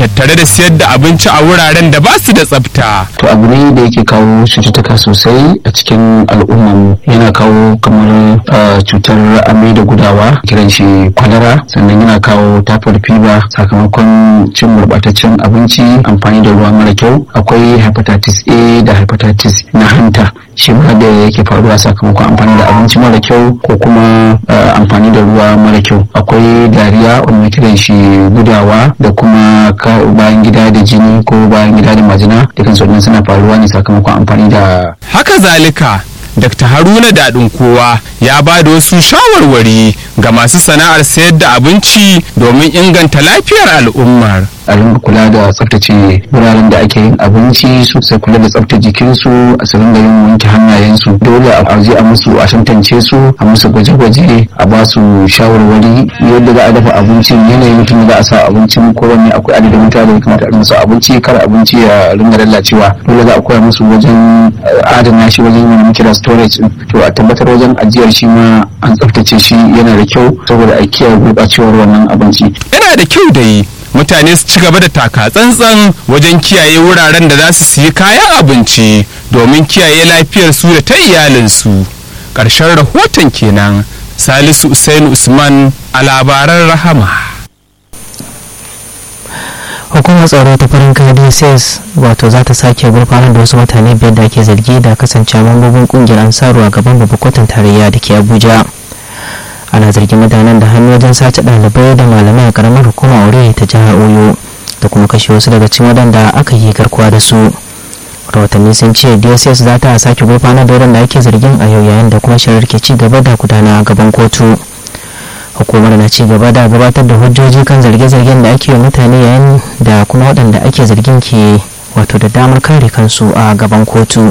tattare da siyar da abinci a wuraren da ba su da tsafta. to abu ne da yake kawo cututtuka sosai a cikin al'umman yana kawo kamar uh, cutar amai da gudawa kiran shi kwalara sannan yana kawo typhoid fever sakamakon cin gurɓataccen abinci amfani da ruwa mara kyau akwai hepatitis a da hepatitis na hanta shi ma da yake faruwa sakamakon amfani da abinci mara kyau ko kuma uh, amfani da ruwa mara kyau akwai dariya wanda kiran shi gudawa da kuma bayan gida da jini ko bayan gida da majina dukkan su suna faruwa ne sakamakon amfani da Haka zalika, Dr. Haruna Daɗin kowa ya ba da wasu shawarwari ga masu sana'ar sayar da abinci domin inganta lafiyar al'ummar. a ringa kula da tsaftace wuraren da ake yin abinci su sai kula da tsaftace jikinsu a su ringa yin wanke hannayensu dole a je a musu a tantance su a musu gwaje-gwaje a ba su shawarwari yadda za a dafa abincin yanayin mutum da za a sa abincin ko wani akwai adadin mutane da kamata a musu abinci kar abinci ya ringa lalacewa dole za a koya musu wajen adana shi wajen yin kira storage to a tabbatar wajen ajiyar shi ma an tsaftace shi yana da kyau saboda a kiyaye gurɓacewar wannan abinci Yana da kyau da yi mutane su ci gaba da taka tsantsan wajen kiyaye wuraren da za su siyi kayan abinci domin kiyaye lafiyar su da ta iyalinsu ƙarshen rahoton kenan salisu usain usman a labaran rahama hukumar tsaro ta farin kadi says wato za ta sake gurfanar da wasu mutane biyar da ake zargi da kasance mambobin kungiyar ansaru a gaban babban kotun tarayya da ke abuja ana zargin mutanen da hannu wajen sace ɗalibai da malamai a karamar hukumar aure ta jihar oyo da kuma kashe wasu daga cikin waɗanda aka yi garkuwa da su rahotanni sun ce dss za ta sake gurfanar da waɗanda ake zargin a yau yayin da kuma shirar ke ci gaba da gudana a gaban kotu hukumar na ci gaba da gabatar da hujjoji kan zarge-zargen da ake yi mutane yayin da kuma waɗanda ake zargin ke wato da damar kare kansu a gaban kotu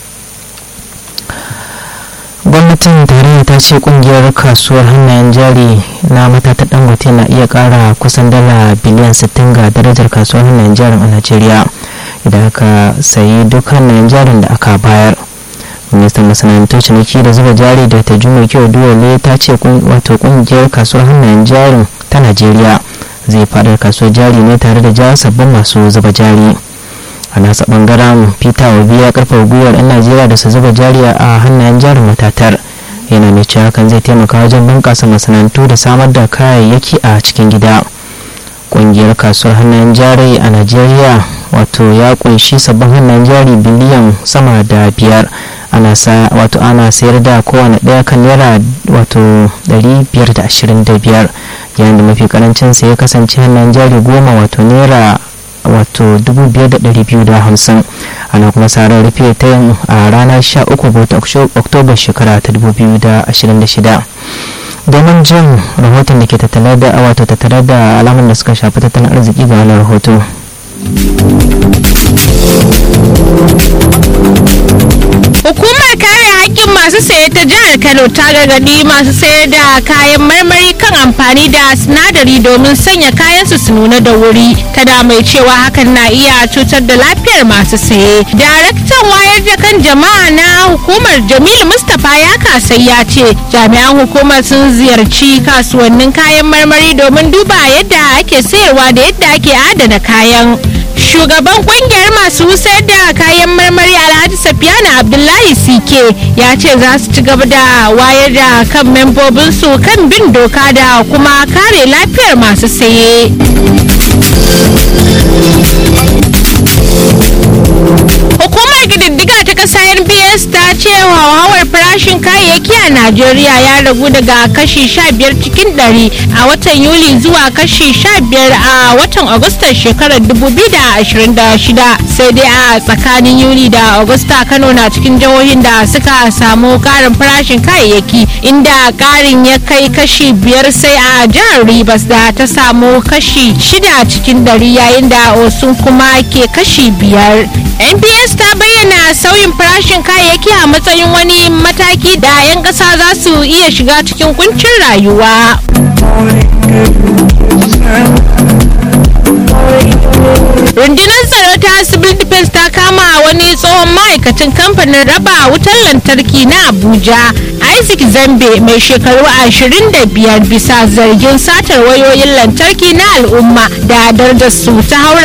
gwamnatin tarayya ta ce kungiyar kasuwar hannayen jari na matatar dangote na iya kara kusan dala biliyan 60 ga darajar kasuwar hannayen jarin a najeriya idan aka sayi duk hannayen jarin da aka bayar ministan masana'antar ciniki da zuba jari da ta juma kyau duwale ta ce wato kungiyar kasuwar hannayen jarin ta najeriya zai faɗar kasuwar jari ne tare da jawo sabbin masu zuba jari a nasa bangaren peter obi ya karfafa gwiwar 'yan najeriya da su zuba jari a hannayen jarin matatar yana mai cewa hakan zai taimaka wajen bunƙasa masana'antu da samar da kayayyaki a cikin gida ƙungiyar kasuwar hannayen jari a najeriya wato ya kunshi sabbin hannayen jari biliyan sama da biyar ana sa wato ana sayar da kowane ɗaya kan naira wato 525 yayin da mafi karancin sa ya kasance hannayen jari goma wato naira wato 5,250 ana kuma sarar rufe ta yin a ranar 13 ga oktoba shekara ta 2026 domin jin rahoton da ke tattale da wato tattare da alamun da suka shafi tattalin arziki ga wani rahoto Hukumar kare haƙƙin masu saye ta jihar Kano ta gargaɗi masu sayar da kayan marmari kan amfani da sinadari domin sanya kayansu su nuna da wuri. Tana mai cewa hakan na iya cutar da lafiyar masu saye. Daraktan wayar da kan jama'a na hukumar Jamilu Mustapha ya kasai ya ce jami'an hukumar sun ziyarci kasuwannin kayan marmari domin duba yadda ake sayarwa da yadda ake adana kayan. shugaban kungiyar masu sayar da kayan marmari alhaji safiyana abdullahi sike ya ce za su ci gaba da wayar da kan membobinsu kan bin doka da kuma kare lafiyar masu saye hukumar gididdiga ta kasa nbs ta ce hauhawar farashin kayayyaki a najeriya ya ragu daga kashi 15 cikin 100 a watan yuli zuwa kashi 15 a watan agustan shekarar 2026 sai dai a tsakanin yuli da agusta kano na cikin jihohin da suka samu karin farashin kayayyaki inda karin ya kai kashi 5 sai a jihar rivers da ta samu kashi 6 cikin 100 yayin da osun kuma ke kashi 5 nbs ta bayyana sauyin farashin kayayyaki a matsayin wani mataki da 'yan ƙasa za su iya shiga cikin kuncin rayuwa rundunar tsaro ta civil defense ta kama wani tsohon ma'aikacin kamfanin raba wutar lantarki na abuja isaac zambe mai shekaru 25 bisa zargin satar wayoyin lantarki na al'umma da darajar su ta haura